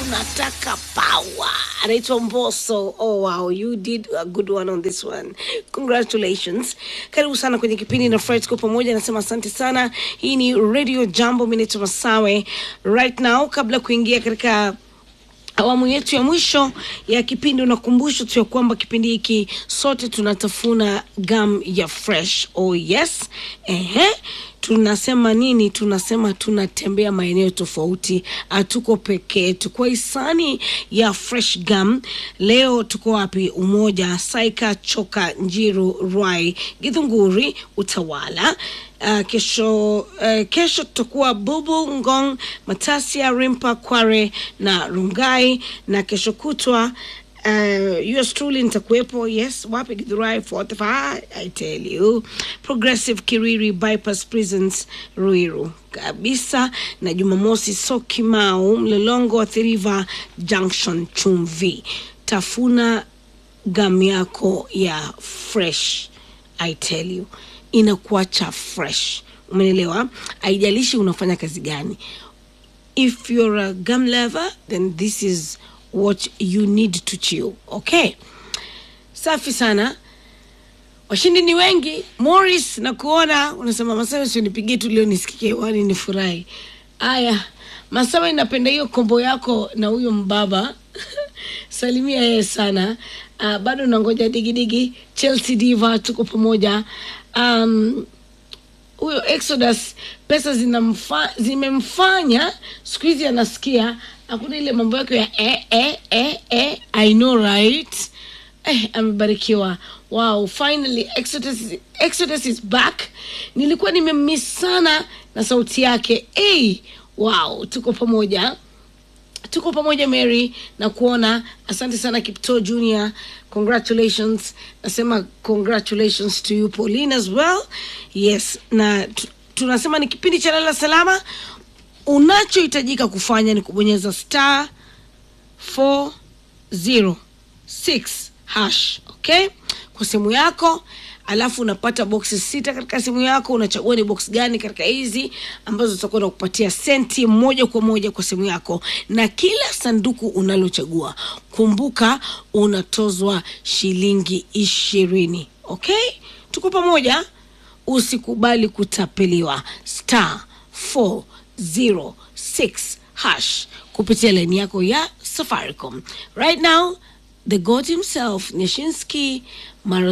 tunataka power. Anaitwa Mbosso. Oh wow, you did a good one on this one. Congratulations. Karibu sana kwenye kipindi na Fred kwa pamoja, nasema asante sana. Hii ni Radio Jambo, mimi naitwa Masawe. Right now kabla kuingia katika awamu yetu ya mwisho ya kipindi unakumbusha tu ya kwamba kipindi hiki sote tunatafuna gum ya fresh oh yes ehe tunasema nini tunasema tunatembea maeneo tofauti hatuko peke yetu kwa hisani ya fresh gum leo tuko wapi umoja saika choka njiru rwai githunguri utawala Uh, kesho uh, kesho tutakuwa bubu ngong matasia rimpa kware na rungai na kesho kutwa uh, yours truly nitakuwepo yes wapi githurai 45 i tell you progressive kiriri bypass prisons ruiru kabisa na jumamosi sokimau mlolongo wa thiriva junction chumvi tafuna gam yako ya fresh i tell you inakuacha fresh umenelewa haijalishi unafanya kazi gani if you're a gum lover then this is what you need to chew okay safi sana washindi ni wengi morris na kuona unasema masawe sionipigie tu leo nisikie hewani ni furahi aya masawe inapenda hiyo kombo yako na huyo mbaba salimia yeye sana uh, bado nangoja digidigi chelsea diva tuko pamoja um, huyo exodus pesa zinamfa, zimemfanya siku hizi anasikia hakuna ile mambo yake ya eh, eh, eh, eh, i know right eh, amebarikiwa wow finally exodus, exodus is back nilikuwa nimemiss sana na sauti yake hey, wow tuko pamoja tuko pamoja mary na kuona asante sana kipto junior congratulations nasema congratulations to you pauline as well yes na tu- tunasema ni kipindi cha lala salama unachohitajika kufanya ni kubonyeza star 406 hash okay kwa simu yako alafu unapata boksi sita katika simu yako unachagua ni box gani katika hizi ambazo zitakuwa nakupatia senti moja kwa moja kwa simu yako na kila sanduku unalochagua kumbuka unatozwa shilingi ishirini okay tuko pamoja usikubali kutapeliwa star 406 hash kupitia laini yako ya safaricom right now the god himself nyashinski mara